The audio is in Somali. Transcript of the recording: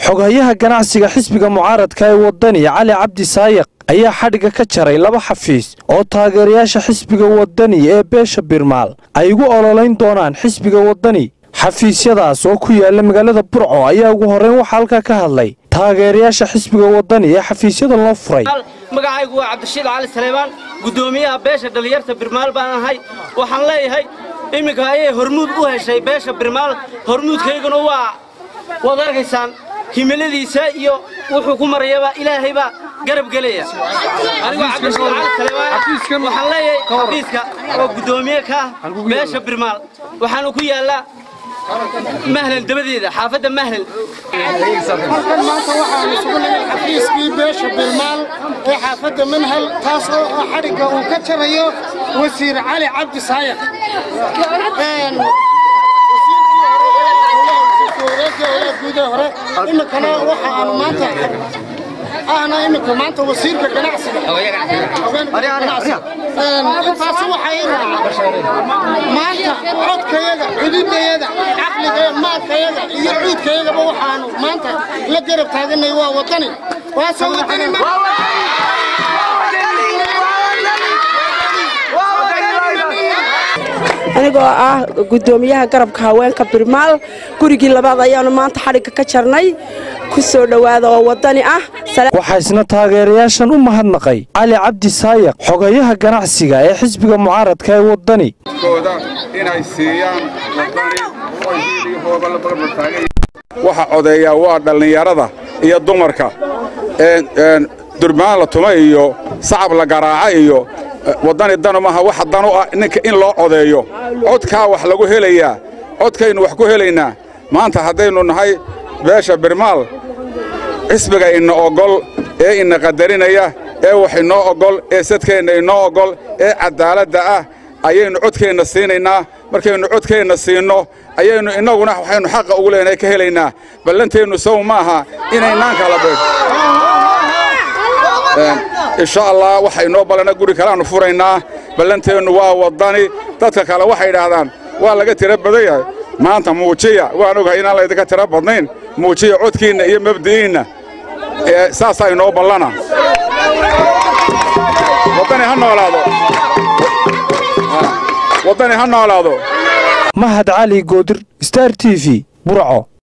xoghayaha ganacsiga xisbiga mucaaradka ee wadani cali cabdi saayaq ayaa xadhigga ka jaray laba xafiis oo taageerayaasha xisbiga wadani ee beesha birmaal ay ugu ololayn doonaan xisbiga wadani xafiisyadaas oo ku yaala magaalada burco ayaa ugu horrayn waxaa halkaa ka hadlay taageerayaasha xisbiga wadani ee xafiisyada loo furay magacaygu waa cabdishiid cali saleebaan guddoomiyaha beesha dhallinyarta birmaal baan ahay waxaan leeyahay iminka ayay hormuud u heshay beesha birmaal hormuudkayguna waa waad arkaysaan himiladiisa iyo wuxuu ku marayaba ilaahay baa garab gelaya anigoo cabdishiid cali saleebaan waxaan leeyahay xafiiska oo guddoomiye ka ah beesha birmaal waxaanu ku yaallaa mahlal dabadeeda xaafadda mahlal halkan maanta waxaanu sugnay xafiiskii beesha birmaal ee xaafadda manhal taas oo xadhigga uu ka jarayo wasiir cali cabdi saayaq guudaha hore iminkana waxa aan maanta ahna iminka maanta wasiirka ganacsiga intaas waxay maanta codkayaga xuduudayaga caqligayaga maalkayaga iyo cuudkayagaba waxaanu maanta la garab taaganay waa wadani waase wadani anigoo ah guddoomiyaha garabka haweenka birmaal gurigii labaad ayaanu maanta xadhigga ka jarnay ku soo dhowaada oo wadani ah waxaa isna taageerayaashan u mahadnaqay cali cabdi saayaq xogayaha ganacsiga ee xisbiga mucaaradka ee wadani inay siiyaan waxa codeeyaa waa dhallinyarada iyo dumarka durmaan la tuma iyo sacab la garaaca iyo waddani danu maaha waxa dan u ah ninka in loo codeeyo codkaa wax lagu helayaa codkaynu wax ku helaynaa maanta haddaynu nahay beesha birmaal xisbiga ina oggol ee ina qadarinaya ee wax inoo oggol ee sadkeenna inoo oggol ee caddaaladda ah ayaynu codkeenna siinaynaa markaynu codkeenna siinno ayaynu innaguna waxaynu xaqa ugu leenahay ka helaynaa ballanteennu sow ma aha inaynaan kala beeg insha allah waxa inoo ballana guri kaleaannu furaynaa ballanteennu waa waddani dadka kale waxay idhaahdaan waa laga tiro badan yahay maanta muujiya waan ogahay inaan laydinka tiro badnayn muujiya codkiinna iyo mabdi'iinna saasaa inoo ballana waddani ha noolaado waddani ha noolaado mahad cali goodir star t v burco